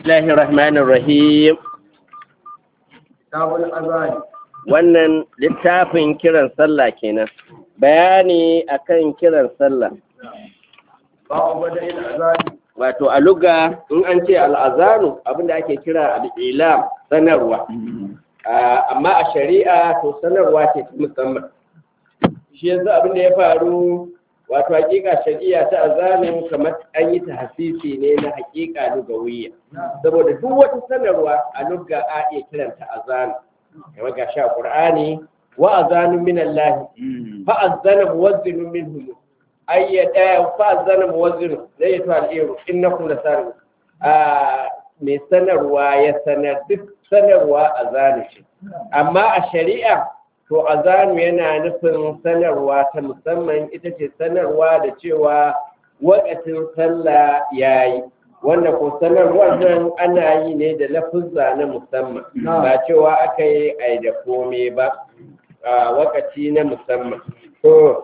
الله الرحمن الرحيم kitabul azani wannan littafin kiran sallah kenan bayani akan kiran sallah babu bada il azani wato a luga in an ce al'azanu abinda ake kira al'ilam sanarwa Ah, amma a shari'a to sanarwa ce ta musamman shi yanzu abinda ya faru wato hakika shari'a ta azanin kamar an yi ta hasisi ne na hakika lugawiyya saboda duk wata sanarwa a lugga a iya kiranta azanu kamar ga sha qur'ani wa azanun min Allah fa azana muwazzinun minhum ayyada fa azana muwazzinun zai yi to al'iru innakum lasarun a mai sanarwa ya sanar duk sanarwa azanu ce amma a shari'a to azanu yana nufin sanarwa ta musamman ita ce sanarwa da cewa wakatin sallah yayi wanda ko sanarwar nan ana yi ne da lafuzza na musamman ba cewa aka yi ai da kome ba a wakati na musamman to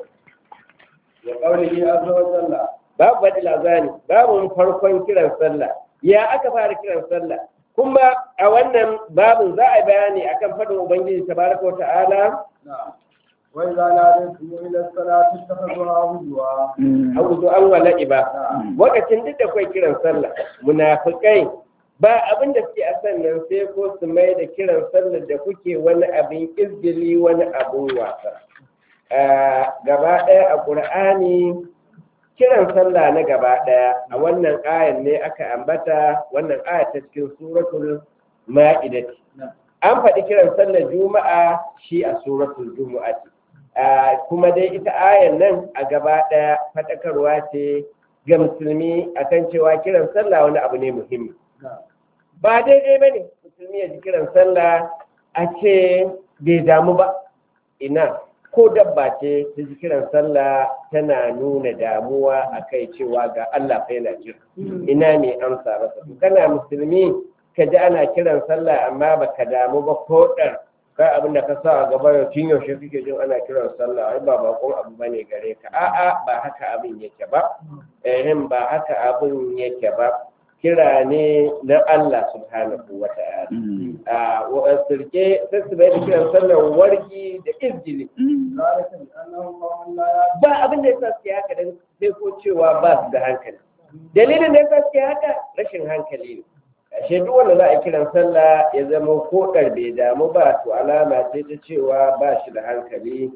wa qawlihi azza wa jalla babu baɗi lazani babu farkon kiran sallah ya aka fara kiran sallah kuma a wannan babin za a bayani akan faɗin ubangiji tabaraka wa ta'ala na'am wa idza nadaytum ila salati ittakhadhuha huzwa auzu an wala iba lokacin duk da kai kiran sallah munafikai ba abin da suke a sannan sai ko su mai da kiran sallah da kuke wani abin izgili wani abin wasa Ah, gaba ɗaya a ƙur'ani kiran sallah na gaba ɗaya a wannan ayan ne aka ambata wannan aya ta cikin suratul ma'idati an faɗi kiran sallar juma'a shi a suratul jumu'ati Ah, kuma dai ita ayan nan a gaba ɗaya faɗakarwa ce ga musulmi akan cewa kiran sallah wani abu ne muhimmi ba daidai ba ne musulmi ya ji kiran sallah a ce bai damu ba ina ko dabba ce ta ji kiran sallah tana nuna damuwa a kai cewa ga Allah fa yana jira ina ne amsa masa to kana musulmi ka ji ana kiran sallah amma baka damu ba ko ɗar kai abin da ka sa a gaba yau tun yaushe kake jin ana kiran sallah ai ba bakon abu bane gare ka a'a ba haka abin yake ba ehem ba haka abin yake ba kira ne na Allah subhanahu wa ta'ala a wa sirke sai su bai da kiran sallar warki da izgili zalika bi annahum qawmun la ya'lamun ba abin da yasa suke haka dan sai ko cewa ba su da hankali dalilin da yasa suke haka rashin hankali ne ashe duk wanda za a kiran sallah ya zama ko bai damu ba to alama ce ta cewa ba shi da hankali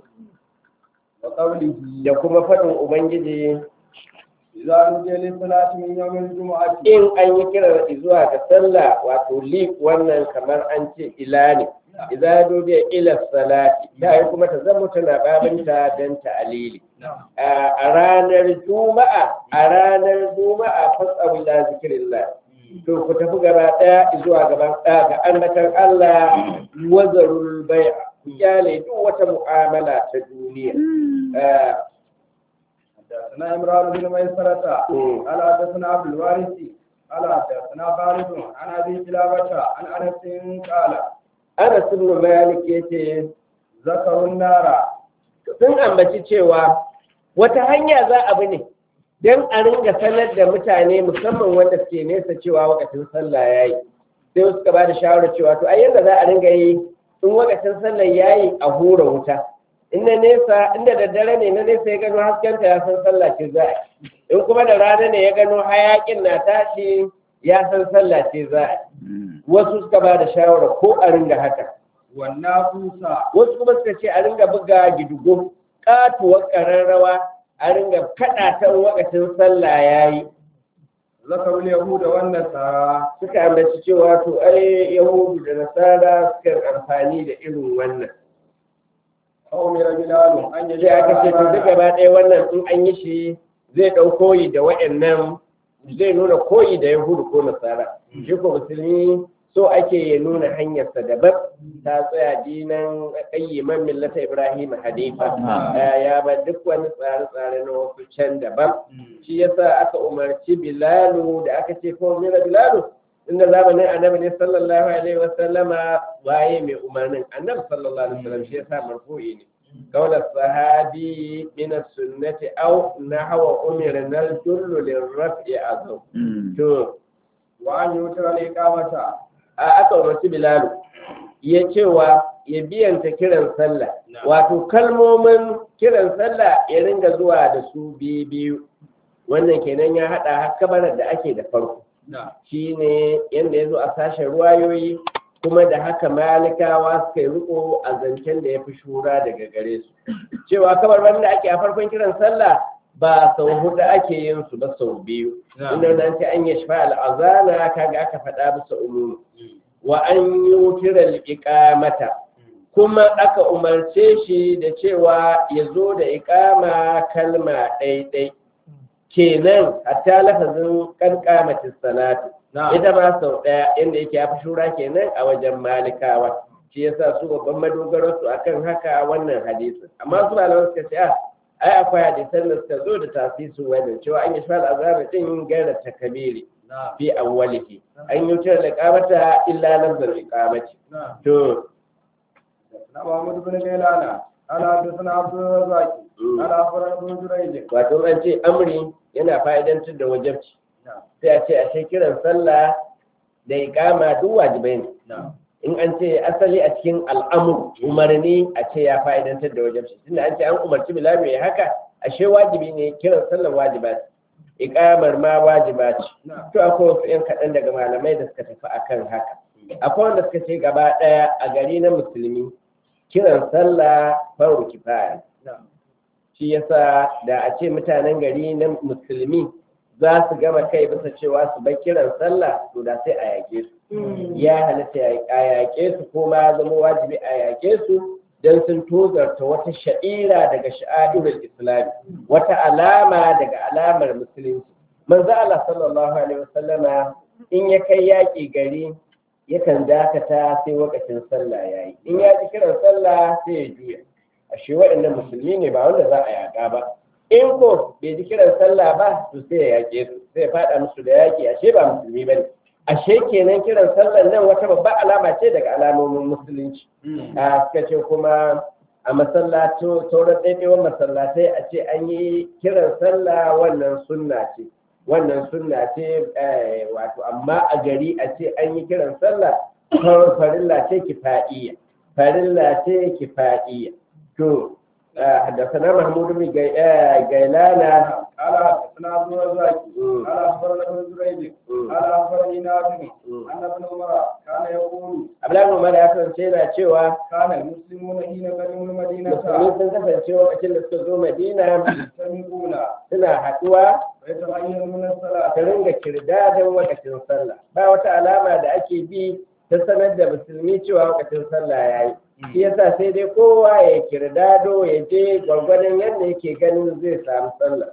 wa qawlihi da kuma faɗin ubangiji idza nudiya lis salati min yawmil jumu'ati in an yi kira zuwa ga sallah wato li wannan kamar an ce ila ne idza dubiya ila salati da yi kuma ta zama tana babinta dan ta'alili a ranar juma'a a ranar juma'a fasabu ila zikrillah to ku tafi gaba daya zuwa gaban ɗaya ga annatan Allah wazarul bai'a ku kyale duk wata mu'amala ta duniya Ah, حدثنا عمران بن ميسرة مم. قال حدثنا عبد الوارث قال حدثنا خالد عن ابي كلابة عن انس قال Anas ibn Malik yace ذكروا النار sun ambaci cewa wata hanya za a bi ne don a ringa sanar da mutane musamman wanda suke nesa cewa wakacin sallah ya yi sai wasu suka ba da shawarar cewa to ai yadda za a ringa yi in wakacin sallah ya yi a hura wuta in na nesa inda da dare ne na nesa ya gano haskenta ya san sallah ce za a yi in kuma da rana ne ya gano hayakin na tashi ya san sallah ce za a yi wasu suka ba da shawarar ko a ringa haka والنافوس wasu kuma suka ce a ringa buga gidugo katuwar ƙararrawa a ringa kaɗa ta wakacin sallah ya yi ذكروا اليهود والنصارى suka ambaci cewa to ai yahudu da nasara suka amfani da irin wannan أمر بلال أن sai aka ce to duk يجعل gaba ɗaya wannan in an yi shi zai ɗau koyi da wa'annan zai nuna koyi da yahudu ko nasara shi ko musulmi so ake ya nuna hanyarsa daban ta tsaya dinan ƙayyiman millata ibrahim hanifa Eh, ya ba duk wani tsare-tsare na wasu can daban shi yasa aka umarci bilalu da aka ce ko mira bilalu inda zamanin annabi ne sallallahu alaihi wasallama waye mai umarnin annabi sallallahu alaihi wasallam shi yasa marfu'i ne قول الصحابي من السنة أو نحو أمرنا الجل للرفع أظن to wa an yutra liqamata a aka umarci bilalu ya cewa ya biyanta kiran sallah wato kalmomin kiran sallah ya ringa zuwa da su biyu biyu wannan kenan ya haɗa har kabarar da ake da farko na shine yadda ya zo a sashen ruwayoyi kuma da haka malikawa suka yi riko a zancen da ya fi shura daga gare su cewa kabar wanda ake a farkon kiran sallah ba sau hudu ake yin su ba sau biyu inda nan ce an yi shafa al'azana kaga aka faɗa bisa umumi wa an yi wukirar iqamata kuma aka umarce shi da cewa ya zo da iqama kalma ɗaiɗai kenan hatta lafazin kankamatin salatu na ita ma sau ɗaya inda yake ya fi shura kenan a wajen malikawa shi yasa su babban madogaro su akan haka wannan hadisin amma su malaman suka ce a ai akwai hadisan da suka zo da tasisu wannan cewa an yi shi al'azami din gaira takabiri na fi awwalihi an yi wutar da kamata illa lafzar iqamati na to na Muhammad bin Gailana ala hadathana Abdul Razzaq ala akhbarana Ibn Jurayj wato an ce amri yana fa'idantar da wajabci na sai a ce a ce kiran sallah da iqama duk wajibai ne na in an ce asali a cikin al'amur umarni a ce ya fa'idantar da wajen shi tunda an ce an umarci bilal ya haka ashe wajibi ne kiran sallar wajiba ce iqamar ma wajiba ce na to akwai wasu yan kaɗan daga malamai da suka tafi akan haka akwai wanda suka ce gaba ɗaya a gari na musulmi kiran sallah faru kifaya na shi yasa da a ce mutanen gari na musulmi za su gama kai bisa cewa su bar kiran sallah to da sai a yake su ya halatta a yaƙe su ko ma zama wajibi a yaƙe su don sun tozarta wata sha'ira daga sha'irul islami wata alama daga alamar musulunci manzo Allah sallallahu alaihi wasallama in ya kai yaƙi gari yakan dakata sai lokacin sallah yayi in ya ji kiran sallah sai ya juya ashe waɗannan musulmi ne ba wanda za a yaƙa ba in ko bai ji kiran sallah ba to sai ya yaƙe su sai ya faɗa musu da yaƙi ashe ba musulmi bane ashe kenan kiran sallar nan wata babbar alama ce daga alamomin musulunci a suka ce kuma a masallato sauran ɗaiɗaiwan masallatai a ce an yi kiran sallah wannan sunna ce wannan sunna ce eh, wato amma a gari a ce an yi kiran sallah far- farilla ce kifa'iyya farilla ce kifa'iyya to eh, حدثنا محمود بن جي- آه، جيلان قال حدثنا عبد الرزاق مم. قال اخبرنا ابن جريج مم. قال اخبرني نافع مم. ان ابن عمر كان يقول Abdullahi Umar ya kasance yana cewa كان المسلمون حين قدموا المدينه musulmi sun kasance lokacin da suka zo Madina يستمعون suna haɗuwa ويتغيرون ta الصلاه ringa kirdadin wakacin sallah ba wata alama da ake bi ta sanar da musulmi cewa wakacin sallah ya yi shi yasa sai dai kowa ya kirdado ya je gwargwadon yadda yake ganin zai samu sallah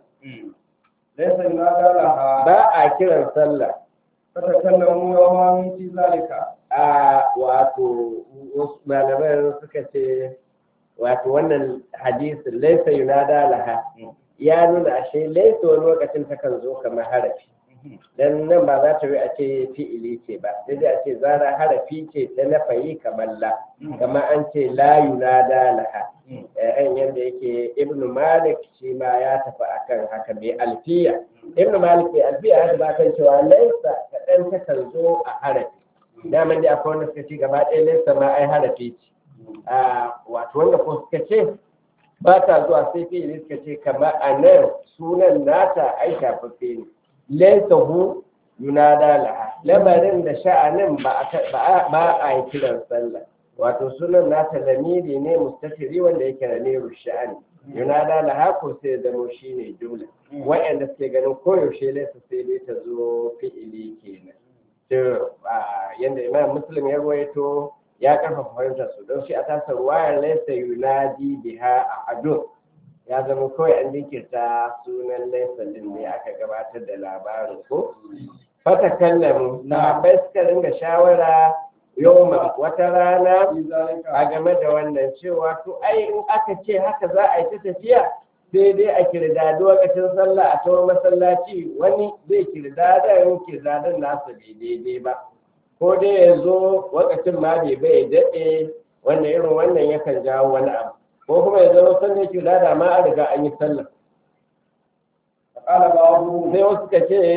ليس ينادى لها ba a kiran sallah فتكلموا يوما في ذلك a wato wasu malaman suka ce wato wannan hadisin laisa yunada laha ya nuna ashe laisa wani lokacin takan zo kamar harafi dan nan ba za ta yi a ce fi'ili ce ba sai dai a ce zara harafi ce ta nafayi kamar la kamar an ce la yunada laha eh yanda yake ibn malik shi ma ya tafi akan haka mai alfiya ibn malik mai alfiya ya tafi kan cewa laisa kaɗan takan zo a harafi daman dai akwai wanda suka ce gaba ɗaya laisa ma ai harafi ce a wato wanda ko suka ce ba ta zuwa sai fi'ili suka ce kamar a nan sunan nata ai shafaffe ne laisa hu yunada laha lamarin da sha'anin ba a- ba a- ba a yi kiran sallah wato sunan nata lamiri ne mustafiri wanda yake lamiru sha'ani yunada laha ko sai ya zamo shine jumla wa'anda suke ganin koyaushe laisa sai dai ta zo fi'ili kenan to a yanda imam muslim ya ruwaito ya karfafa fahimtar su don shi a tasar wayar laisa yunadi biha a ado ya zama kawai an jinkirta sunan laisa din ne aka gabatar da labarin ko fata kallamu na bai suka ringa shawara yau wata rana في ذلك a game da wannan cewa to ai in aka ce haka za a yi ta tafiya sai dai a kirdadi lokacin sallah a tawar masallaci wani zai kirdadan kirdadan nasa bai daidai ba ko dai ya zo lokacin ma bai bai daɗe wannan irin wannan yakan jawo wani abu ko kuma ya zama sanda ya kirdada ma an riga an yi sallah فقال بعضهم sai wasu ka ce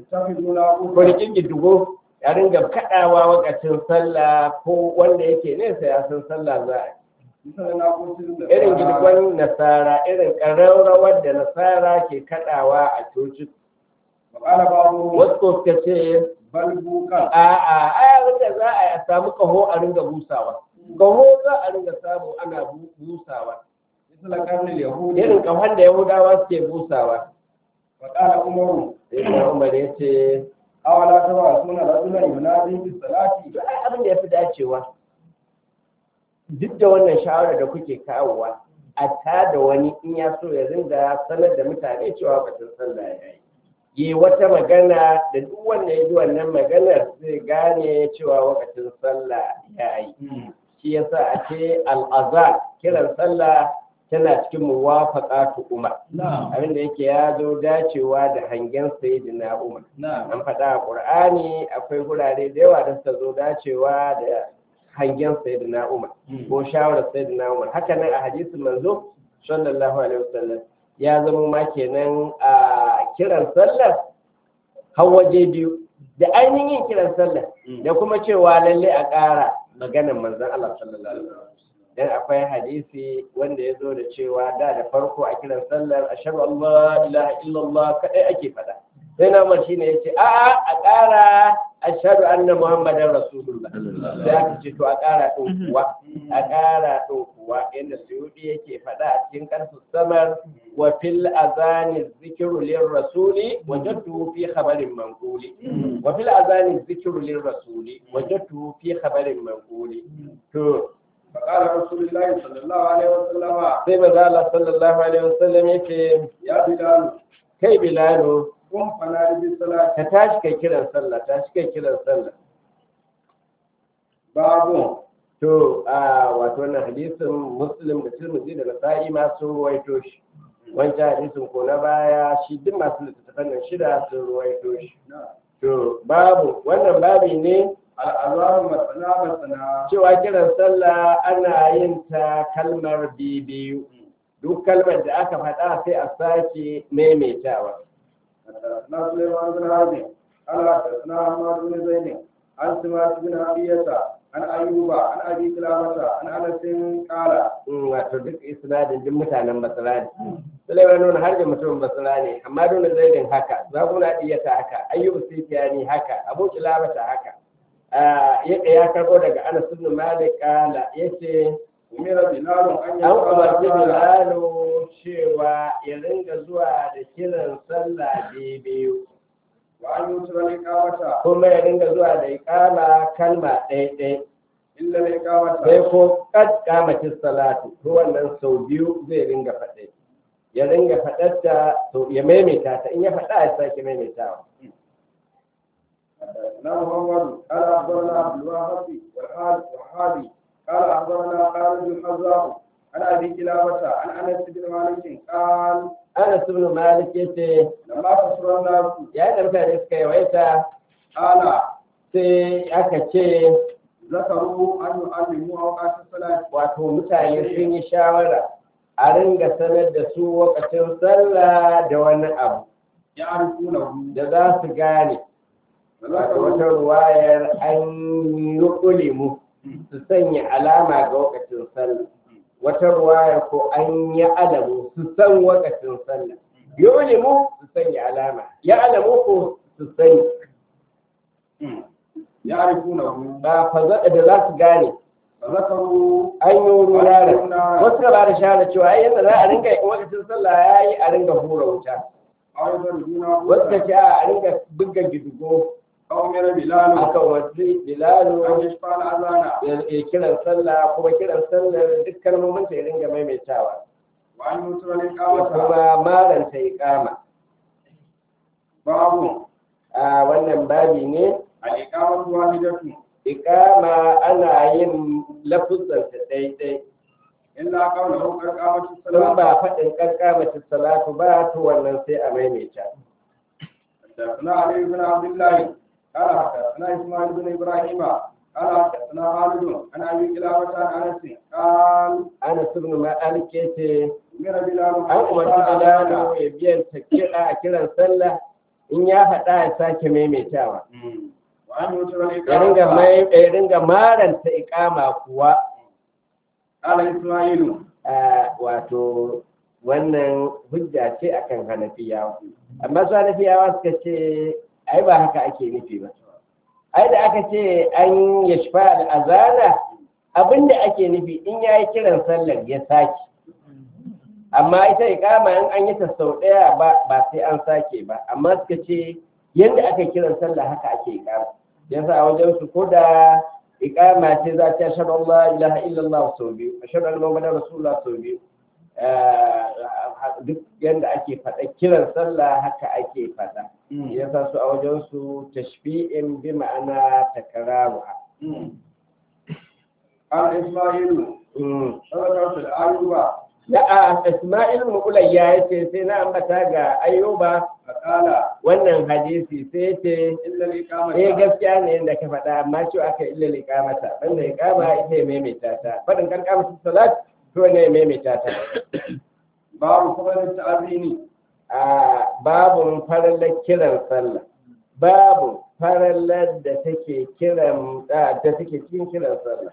ittakhiduna ko qurba rikin gidugo ya ringa kaɗawa wakacin sallah ko wanda yake nesa ya san sallah za a yi misalna qutil da irin gidigon nasara irin ƙararrawar da nasara ke kaɗawa a coci qala ba'dhum wasu ko suka ce bal bukan a'a ai abin da za a yi a samu kaho a ringa busawa kaho za a ringa samu ana bu- busawa misal qarnil yahudi irin kahon da yahudawa suke busawa wa qala umaru sai na umar ya ce awala taba suna rajulan yunadi bis salati to ai abin da ya fi dacewa duk da wannan shawarar da kuke kawowa a ta da wani in ya so ya ringa sanar da mutane cewa batun sallah ya yi yi wata magana da duk wanda ya ji wannan maganar zai gane cewa wakacin sallah ya yi shi yasa a ce al'aza kiran sallah tana cikin muwafaqatu umar na'am abinda yake ya zo dacewa da hangen sayyidina umar na'am an faɗa a ƙur'ani akwai gurare da yawa da suka zo dacewa da hangen sayyidina umar ko shawarar sayyidina umar haka nan a hadisin manzo sallallahu alaihi wasallam ya zama ma kenan a kiran sallar har waje biyu da ainihin yin kiran sallar da kuma cewa lalle a ƙara maganar manzon Allah sallallahu alaihi wasallam dan akwai hadisi wanda ya zo da cewa da da farko a kiran sallar ashhadu an la ilaha illallah kadai ake faɗa sai na umar shine yace a a a ƙara ashhadu anna muhammadar rasulullah da aka ce to a ƙara ɗin kuwa a ƙara ɗin kuwa inda suyudi yake faɗa a cikin ƙarfin samar wa fil azani zikiru lir rasuli wajadtu fi khabarin manquli wa fil azani zikiru lir rasuli wajadtu fi khabarin manquli to فقال رسول الله صلى الله عليه وسلم sai manzo Allah sallallahu alaihi wasallam yake يا بلال kai bilalu قم فنادي بالصلاة ka tashi kai kiran sallah tashi kai kiran sallah باب to a wato wannan hadisin muslim da tirmidhi da nasa'i ma sun ruwaito shi wancan hadisin ko na baya shi duk masu littattafan nan shida sun ruwaito shi to babu wannan babi ne الأذان مثنى مثنى cewa kiran sallah ana yin ta kalmar bibiyu duk kalmar da aka faɗa sai a sake maimaitawa حدثنا سليمان بن هادي قال حدثنا عمار بن زيد عن سماك بن عبية عن أيوب عن أبي سلامة عن أنس قال Mm, wato duk isnadin duk mutanen basra ne Sulaiman nuna har da mutumin basra ne amma nuna zaidin haka zakuna diyata haka ayyubu sufyani haka abu kilabata haka Ah, ya ya karbo daga Anas ibn Malik kala yace أمر بلال أن an umarci يقرأ Bilalu cewa ya ringa zuwa da kiran sallah biyu وأن يوتر الإقامة kuma ya ringa zuwa da iqama kalma ɗaya ɗaya إلا الإقامة sai ko kad kamatin salatu to wannan sau biyu zai ringa faɗe ya ringa faɗarta to ya maimaita ta in ya faɗa ya sake maimaitawa حدثنا محمد قال أخبرنا عبد الوهاب والحارث والحادي قال أخبرنا خالد الحذاء عن أبي كلابة عن أنس بن مالك قال Anas ibn Malik yace لما كسر الناس yayin da mutane suka yawaita قال sai aka ce ذكروا أن يعلموا أوقات الصلاة wato mutane sun yi shawara a ringa sanar da su lokacin sallah da wani abu يعرفونه da za su gane wato wata ruwayar an yi ulimu su sanya alama ga lokacin sallah wata ruwayar ko an yi alamu su san lokacin sallah yi ulimu su sanya alama ya alamu ko su sani يعرفونه ba fazaɗa da za su gane فذكروا an yi wuraren wasu ka ba da shahara cewa ai yadda za a ringa in lokacin sallah ya yi a ringa hura wuta أو يضربونه wasu ka ce a ringa buga gidigo أو أمر بلال akan wasu bilalu أن يشفع الأذان ya kiran sallah kuma kiran sallar duk kalmomin ta ya ringa maimaitawa وأن يوتر ya الإقامة kuma maranta ya kama باب a wannan babi ne الإقامة واحدة ikama ana yin lafuzanta daidai إلا قوله قد قامت in الصلاة ba faɗin karkamata salatu ba to wannan sai a maimaita حدثنا علي بن عبد الله قال حدثنا إسماعيل بن إبراهيم قال حدثنا خالد عن أبي كلابة عن أنس قال ana subnu ma'alik yace أمر بلال an umarci bilalu ya biyan ta kiɗa a kiran sallah in ya faɗa ya sake maimaitawa وأن يوتر ya ringa الإقامة mai ya ringa maranta iqama kuwa قال إسماعيل a, wato wannan hujja ce akan hanafiyawa amma su hanafiyawa suka ce ai ba haka ake nufi ba ai da aka ce an yashfa al'azana abinda ake nufi in ya yi kiran sallar ya sake amma ita iqama in an yi ta sau ɗaya ba ba sai an sake ba amma suka ce yadda aka kiran sallah haka ake iqama yasa a wajen su ko da iqama ce za ta ashhadu an la ilaha illallah sau biyu ashhadu anna muhammadar rasulullah sau biyu Eh, duk yadda ake faɗa kiran sallah haka ake faɗa yasa su a wajen su tashfi'in bi ma'ana takararu قال إسماعيل ذكرت الأيوب da a Ismail Mu'ulayya ya ce sai na ambata ga Ayuba فقال wannan hadisi sai ce إلا الإقامة eh gaskiya ne yadda ka faɗa amma cewa aka illa liqamata banda iqama ita ya maimaita ta fadin kan kamata salat to ne ya maimaita ta باب فضل التأذين a babun farallar kiran sallah babu farallar da take kiran da da take cikin kiran sallah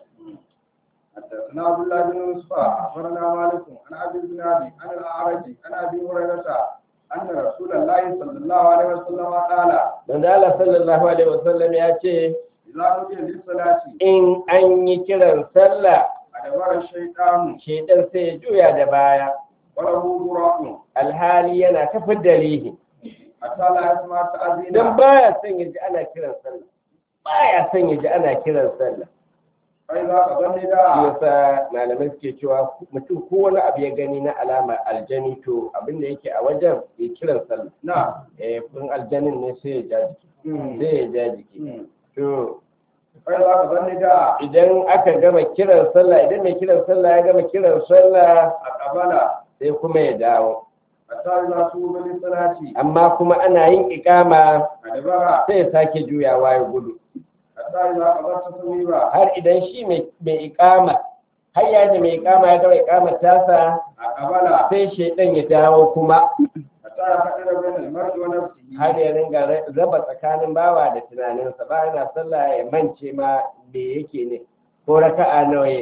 حدثنا عبد الله بن يوسف أخبرنا مالك عن أبي الزناد عن الأعرج عن أبي هريرة أن رسول الله صلى الله عليه وسلم قال manzo Allah sallallahu alaihi wasallam ya ce إذا نودي للصلاة in an yi kiran sallah أدبر الشيطان shedan sai ya juya da baya وله براء alhali yana ta dalihi حتى لا يسمع التأذين dan baya son ya ji ana kiran sallah baya son ya ji ana kiran sallah فإذا قضى shi النداء yasa malamai suke cewa mutum ko wani abu ya gani na alama aljani to abin da yake a wajen ya kiran sallah نعم eh kun aljanin ne sai ya ja jiki sai ya ja jiki to فإذا قضى النداء idan aka gama kiran sallah idan mai kiran sallah ya gama kiran sallah أقبل sai kuma ya dawo حتى إذا صوب للصلاة amma kuma ana yin ikama أدبر sai ya sake juyawa ya gudu حتى إذا قضى التصويب har idan shi mai mai ikama har ya da mai ikama ya gama ikama tasa أقبل sai shaidan ya dawo kuma حتى يفكر بين المرء ونفسه har ya ringa ra- raba tsakanin bawa da tunaninsa ba yana sallah ya mance ma me yake ne ko raka'a nawa ya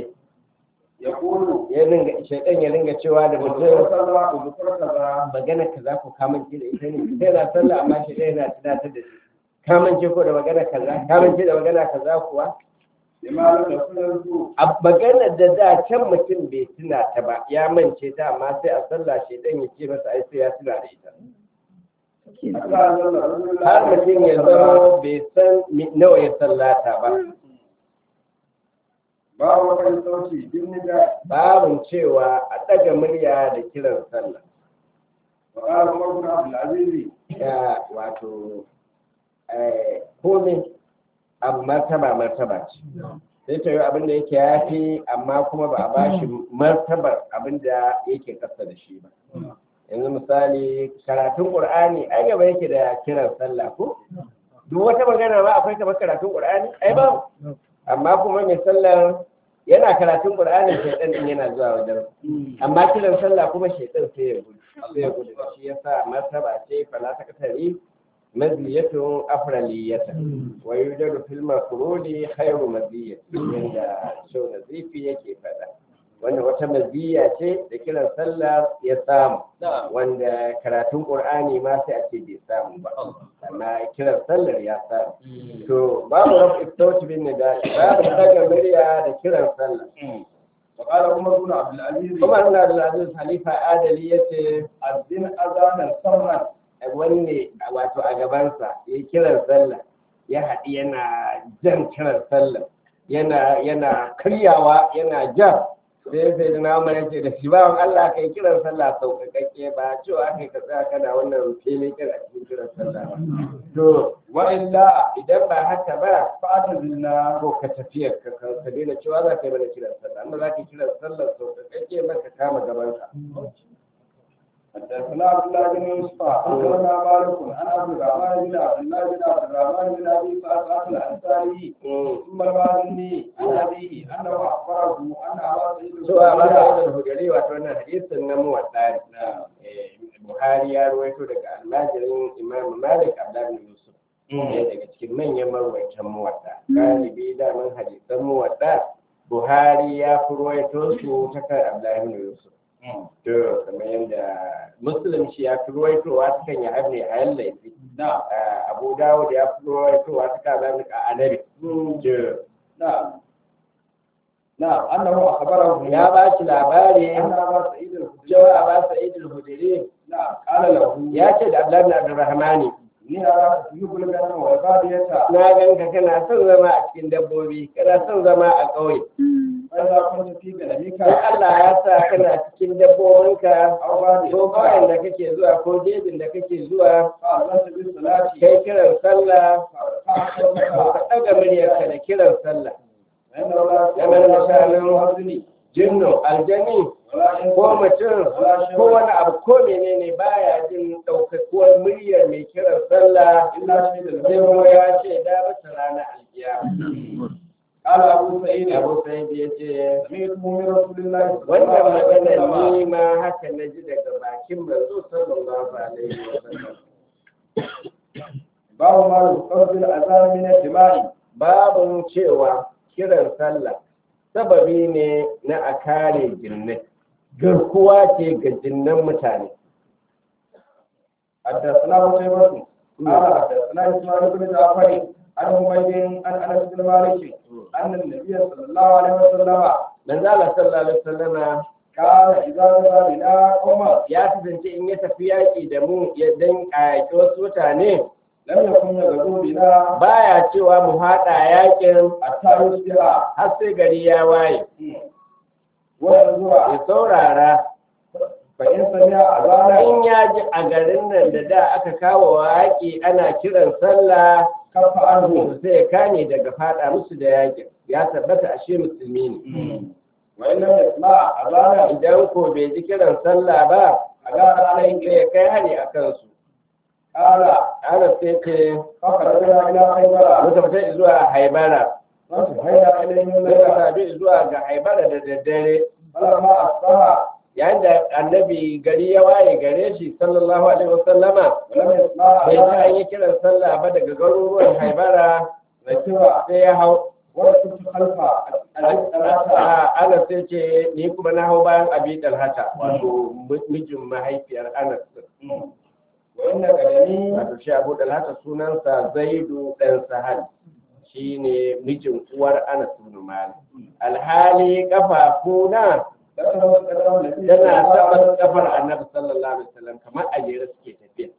يقول ya ringa shaidan ya ringa cewa da اذكر mutum كذا اذكر كذا magana kaza ko kamance da ita ne sai na sallah amma shi yana tunatar da shi kamance ko da magana kaza kamance da magana kaza kuwa لما لم يكن يذكر a maganar da da can mutum bai tuna ta ba ya mance ta amma sai a sallah shi dan ya ce masa ai sai ya tuna da ita حتى أنزل رسول الله har mutum ya zama bai san mi- nawa ya sallata ba باب وقت الصوت بالنداء babin cewa a ɗaga murya da kiran sallah وقال عمر بن عبد العزيز ya wato eh, komai abu martaba martaba ce sai ta yi abin da yake yafi amma kuma ba a bashi martabar abin da yake kasa da shi ba yanzu misali karatun qur'ani ai gaba yake da kiran sallah ko duk wata magana ba akwai kamar karatun qur'ani ai ba amma kuma mai sallar yana karatun qur'ani shaitan din yana zuwa wajen amma kiran sallah kuma shaitan sai ya gudu sai ya gudu shi yasa martaba ce fala ta katari maziyatun afraliyata wa yujadu fil mafrudi khairu maziyati yanda shau nazifi yake faɗa wanda wata maziya ce da kiran sallah ya samu wanda karatun qur'ani ma sai a ce bai samu ba amma kiran sallar ya samu to babu rafu istauti bin nida babu daga murya da kiran sallah وقال عمر بن عبد العزيز kuma ina da aziz halifa adali yace الدين أذانا سرا wanne wato a gabansa ya kiran sallah ya haɗi yana jan kiran sallah yana yana karyawa yana jan sai sai da namar ya ce da shi bawan Allah ka yi kiran sallah sauƙaƙaƙe ba cewa aka yi ka tsaya kana wannan filin kira a cikin kiran sallah ba to وإلا idan ba haka ba فأعتزلنا ko ka tafiyar ka ka ka daina cewa za ka yi mana kiran sallah amma za ka yi kiran sallah sauƙaƙaƙe ba ka kama gabanka حدثنا عبد الله بن يوسف أخبرنا مالك عن عبد الرحمن بن عبد الله بن عبد الرحمن بن أبي سعد الأنصاري ثم المازني عن أبيه أنه أخبره أن أبا سعيد cewa ba da الخدري wannan hujjari wato wannan hadisin na muwaɗa ne buhari ya ruwaito daga almajirin imam malik abdullahi yusuf ɗaya daga cikin manyan marwaitan muwadda galibi daman hadisan muwadda buhari ya fi ruwaito su ta kan abdullahi yusuf to kamar yadda muslim shi ya fi ruwaitowa ta kan ya habne a yan laifi نعم abu dawud ya fi ruwaitowa ta kan zanen a anabi to نعم نعم أنه أخبره ya ba shi labari أن أبا سعيد الخدري cewa ba sa'id al-hudri نعم قال له ya ce da abdullahi bin abdurrahmani إني أراك تحب الغنم والبادية na ganka kana son zama a cikin dabbobi kana son zama a ƙauye فإذا كنت في غنمك in Allah ya sa kana cikin dabbobinka أو بادية ko ƙauyen da kake zuwa ko jejin da kake zuwa فأذنت بالصلاة kai kiran sallah فأخذت ka ɗaga muryarka da kiran sallah فإنه لا kamar misalin يحزني jinnu aljani ولا ko ينفع mutum ko wani abu ko menene baya jin ɗaukakuwar muryar mai kiran sallah إلا شهد sai له kuma ya ce da masa ranar alkiyama قال أبو سعيد abu sai ya ce سمعت من رسول الله صلى الله wannan عليه magana وسلم ni ma haka na ji daga bakin manzo sallallahu alaihi wa sallam باب ما يقصد الأذان من الدماء babun cewa kiran sallah sababi ne na a kare jinnai garkuwa ce ga jinnan mutane حدثنا قتيبة قال حدثنا إسماعيل بن جعفر عن حميد عن أنس بن مالك أن النبي صلى الله عليه وسلم manzo Allah sallallahu alaihi wasallama كان إذا نزل بنا قوما ya kasance in ya tafi yaƙi da mu ya dan ƙayyaci wasu mutane لم يكن يغزو بنا baya cewa mu haɗa yaƙin حتى يصبح har sai gari ya waye وينظر ya saurara فإن سمع أذانا in ya ji a garin nan da da aka kawo yaƙi ana kiran sallah كف عنه to sai ya kane daga faɗa musu da yaƙin ya tabbata ashe musulmi ne وإن لم يسمع أذانا idan ko bai ji kiran sallah ba أذان sai عليه ya kai hari a kansu قال ana sai ce فخرجنا إلى خيبر muka fita zuwa haibara فانتهينا إليهم muka الليلة sadu zuwa ga haibara da daddare فلما أصبح yayin da annabi gari ya waye gare shi sallallahu alaihi wasallama ولم يسمع bai ji an أذانا yi kiran sallah ba daga garuruwan haibara ركب sai ya hau وركبت خلف الثلاثة a ana sai ce ni kuma na hau bayan abi dalhata wato mijin mahaifiyar anas وإن قدمي wato shi abu dalhata sunansa zaidu dan sahal shine mijin uwar anas bin malik alhali kafafuna ذكر قدم النبي tana صلى الله عليه taɓa kafar وسلم annabi sallallahu alaihi wasallam kamar a jere suke tafiya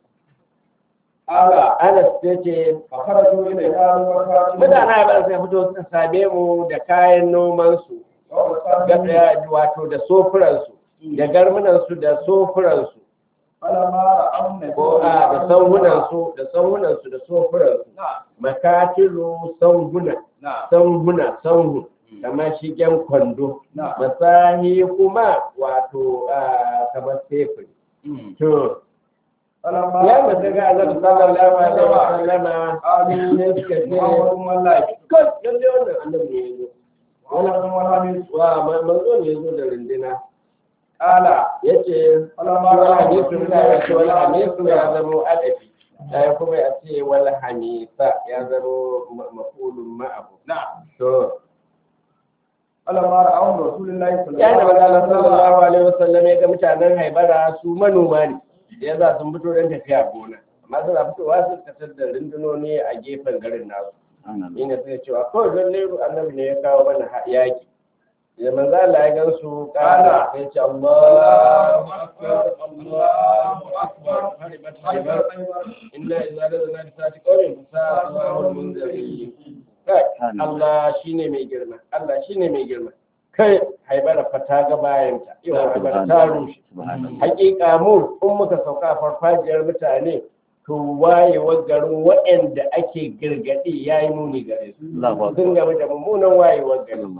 قال anas ya ce فخرجوا إلينا وكاتبوا mutane ba sai fito suka same mu da kayan nomansu ووصلنا wato da sofuransu da garmunansu da sofuransu فلما رأوا النبي ko a da sauhunansu da sauhunansu da sofuransu نعم makatilu sauhuna نعم sauhuna sauhu kamar shigen kwando نعم masahi kuma wato a, kamar sefuri to فلما ya mutu ga annabi sallallahu alaihi wa sallama قالوا ne suka ce محمد والله kai lalle wannan annabi ne yazo محمد والله wa ma- manzo ne yazo da rindina قال yace فلما wal رأوا hadisu النبي da ya ce wal hadisu صلى ya الله zamo adafi sai kuma ya ce wal hamisa ya zamo ma- mafulun ma'ahu نعم to فلما رأوا رسول الله صلى ya da الله عليه manzo وسلم sallallahu alaihi wasallam ya ga mutanen haibara su manoma ne ya za sun fito don tafiya gona amma suna fitowa sun fitar da rundunoni a gefen garin nasu ina sai cewa kawai don leru annabi ne ya kawo mana ha- yaki da manzo Allah ya gan su kana sai ce Allahu akbar Allahu akbar haribat haribat inna idza ladana bi sati qawmin fa sa'ul munzirin kai Allah shine mai girma Allah shine mai girma kai haibara fa ta ga bayanta yau haibara ta rushe hakika mu in muka sauka a farfajiyar mutane to wayewar garin waɗanda ake girgadi ya yi muni gare su sun game da mummunan wayewar garin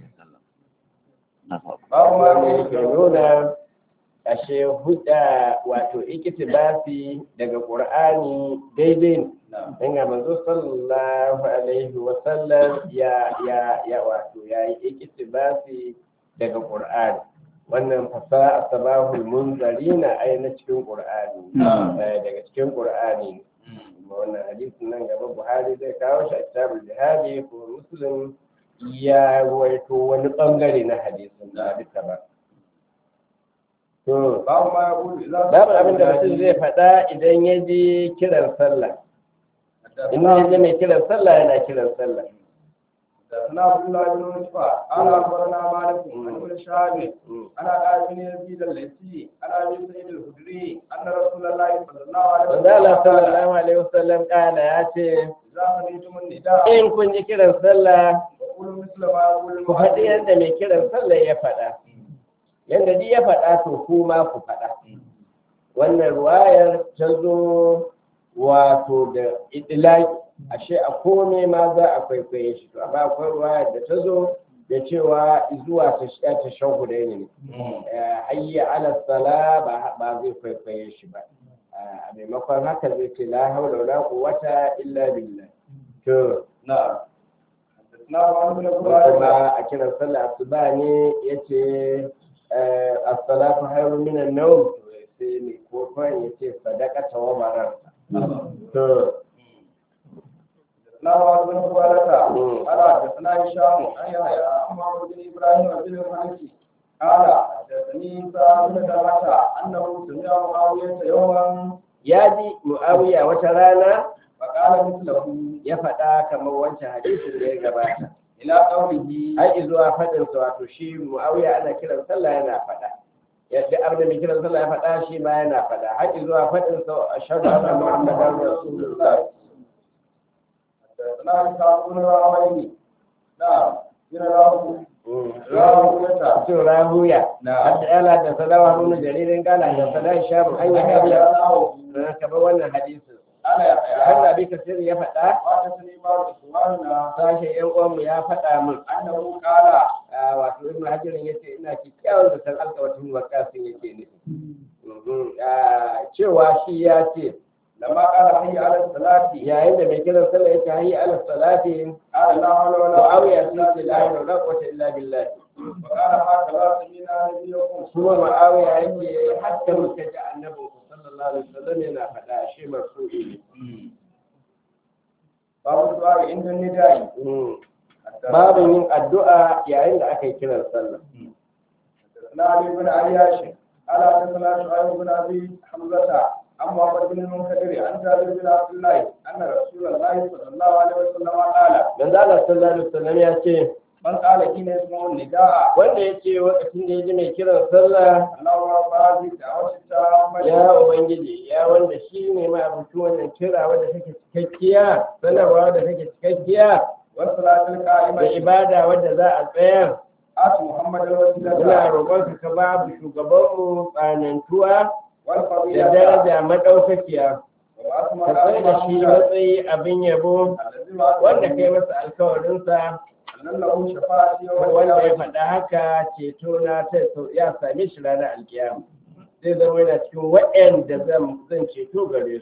babu ma wanda yake nuna ashe huda wato ikitibasi daga qur'ani daidai ne dan ga manzo sallallahu alaihi wa sallam ya ya ya wato ya yi ikitibasi daga qur'ani wannan fasa asbahul munzarina ai na cikin qur'ani eh, daga cikin qur'ani kuma wannan hadisin nan gaba buhari zai kawo shi a kitabul jihadi ko muslim ya ruwaito wani bangare na hadisin da duka ba to babu ma ya kudu za babu abin da mutum zai faɗa idan ya ji kiran sallah in ya ji mai kiran sallah yana kiran sallah حدثنا عبد الله بن يوسف قال اخبرنا مالك عن ابن شهاب عن ابي بن يزيد الليثي عن ابي سعيد الخدري ان رسول الله صلى الله عليه Manzo Allah وسلم قال sallallahu alaihi wasallam kana ya ce اذا سمعتم النداء in kun ji kiran sallah فقولوا مثل ما يقول ku faɗi المؤذن yadda mai kiran sallah ya faɗa yadda duk ya faɗa to kuma ku faɗa wannan ruwayar ta zo wato da idilaki ashe a kome ma za a kwaikwaye shi to amma akwai ruwayar da ta zo da cewa zuwa ta ta shahuda ne Eh, hayya ala sala ba ba zai kwaikwaye shi ba Eh, a maimakon haka zai ce la haula wala quwwata illa billah to نعم حدثنا عن بن قريظه kuma a kiran sallah asuba ne yace eh, as-salatu khairun min an-nawm sai ne ko kawai yace sadaqata wa barar to حدثنا عن بن قريظه مم. قال حدثنا هشام عن يحيى عن محمد بن ابراهيم بن الحنفي قال حدثني سعد بن طلحه انه سمع معاويه يوما ya ji muawiya wata rana فقال مثله ya faɗa kamar wancan hadisin da ya gabata الى قوله har zuwa faɗin sa wato shi muawiya ana kiran sallah yana faɗa yadda abin da mai kiran sallah ya faɗa shi ma yana faɗa har zuwa faɗin sa ashhadu anna muhammadan rasulullah حدثنا إسحاق بن راهويه نعم بن راهو راهوية to rahuya نعم hadda yana da sadawa nuna jaririn gala da sada shamu an yi kariya na kamar wannan hadisin أنا har يحيى da bi kasir ya faɗa حدثني بعض إخواننا sashen yan uwanmu ya faɗa min أنه قال a wato ibnu hajarin yace ina kikkiawar da san alƙawatin wakasin yake nufi Mhm. Ah, cewa shi ya ce لما قال حي على الصلاة yayin da mai kiran sallah yake hayyi ala salati قال لا حول ولا muawiya قوة sun إلا ce la بالله ilaha illa quwwata illa billah وقال هكذا سمينا نبيكم kuma muawiya yake hatta muka ji annabi sallallahu alaihi wasallam yana faɗa shi marfu'i ne باب الدعاء عند النداء Mhm. babu yin addu'a yayin da aka yi kiran sallah حدثنا علي بن عياش قال حدثنا شعيب بن ابي حمزه عن محمد بن المنكدر عن جابر بن عبد الله ان رسول الله صلى الله عليه وسلم قال manzo Allah sallallahu alaihi wasallam ya ce من قال حين يسمع النداء wanda ya ce lokacin da ya ji mai kiran sallah اللهم رب هذه الدعوه التامه ya ubangiji ya wanda shi ne ma abincin wannan kira wanda take cikakkiya sanarwa wadda take cikakkiya والصلاه da القائمه ibada wadda za a tsayar ات محمد muna الوسيله roƙon ka babu shugabanmu tsanantuwa da والفضيله daraja madaukakiya وبعث ka tsaye da shi matsayi abin yabo الذي وعد wanda kai masa alkawarinsa أن له شفاعة يوم wanda ya القيامة faɗa haka ceto na ta ya same shi ranar alkiyama zai zama yana cikin waɗanda zan zan ceto gare su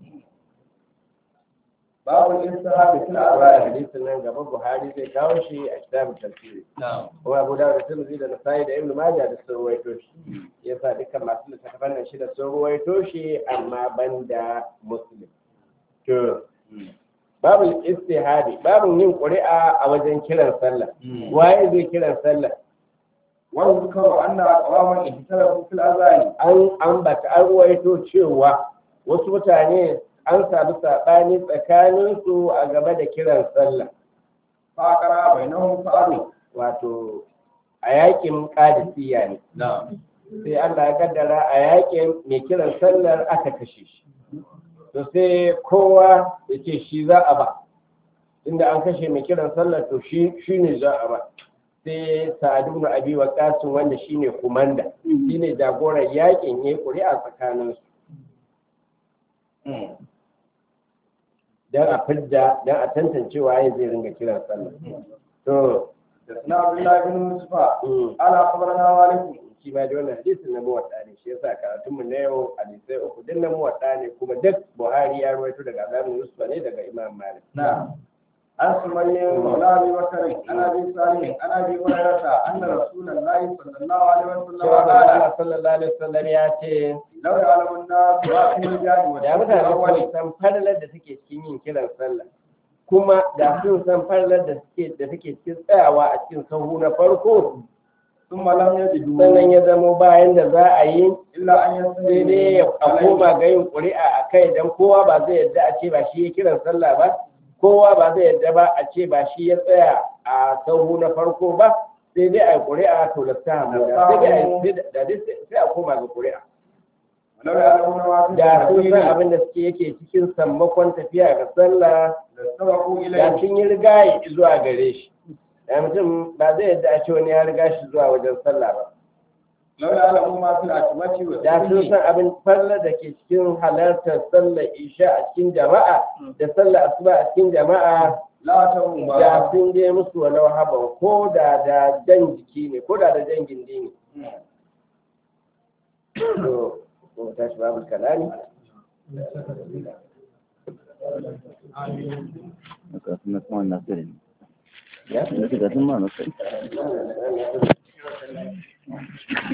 باب الاستهاب في a الأذان hadisin nan gaba buhari zai kawo shi a kitabun tafsiri نعم kuma abu da tirmidhi da nasai da ibnu majah da sun ruwaito shi yasa dukkan masu littattafan nan shida sun ruwaito shi amma banda muslim to babu istihadi babu yin ƙuri'a a wajen kiran sallah waye zai kiran sallah واذكر أن أقواما اختلفوا في الأذان an ambata an ruwaito cewa wasu mutane an samu saɓani tsakaninsu a game da kiran sallah فأقرأ بينهم فأبوا wato a yakin kadisiya ne نعم sai Allah ya kaddara a yakin mai kiran sallar aka kashe shi to sai kowa ya ce shi za a ba inda an kashe mai kiran sallar to shi shi ne za a ba sai sa'adu na abi wa wanda shine kumanda shine jagoran yakin yayi ƙuri'a tsakaninsu dan a fidda dan a tantance waye zai ringa kiran sallah to حدثنا عبد الله بن يوسف mm, قال أخبرنا مالك shi ma da wannan hadisin na muwatta ne shi yasa karatunmu na yau hadisai uku din na muwatta ne kuma duk Buhari ya rawaito daga Abu Yusuf ne daga Imam Malik نعم عن سمي مولى ابي بكر عن ابي صالح عن ابي هريره ان رسول الله صلى الله عليه وسلم cewa قال Allah sallallahu alaihi wasallam ya ce لو يعلم الناس ما في الجاهل da والشرك mutane الاول sun san falalar da take cikin yin kiran sallah kuma da sun san falalar da suke da take cikin tsayawa a cikin sahu na farko ثم لم يجدوا sannan ya zamo bayan da za a yi الا ان sai dai يستجيبوا a koma ga yin ƙuri'a a kai don kowa ba zai yadda a ce ba shi ya kiran sallah ba kowa ba zai yadda ba a ce ba shi ya tsaya a sahu na farko ba sai dai a yi ƙuri'a to da ta hamu da sai dai a yi da dai sai a koma ga ƙuri'a ولو يعلمون ما في da sun san الجاهل abin da suke yake cikin sammakon tafiya ga sallah لاستبقوا da اليه sun yi rigaye zuwa gare shi da mutum ba zai yadda a ce wani ya riga shi zuwa wajen sallah ba لو يعلموا ما في العتمة da sun والسجن san abin fallar da ke cikin halartar sallar isha a cikin jama'a da sallar asuba a cikin jama'a لا تهم da sun je musu wani haban ko da da jan jiki ne ko da da jan gindi ne to ko tashi babu kalami Kafin na kuma na sani. ya Na shiga sun ma na sani.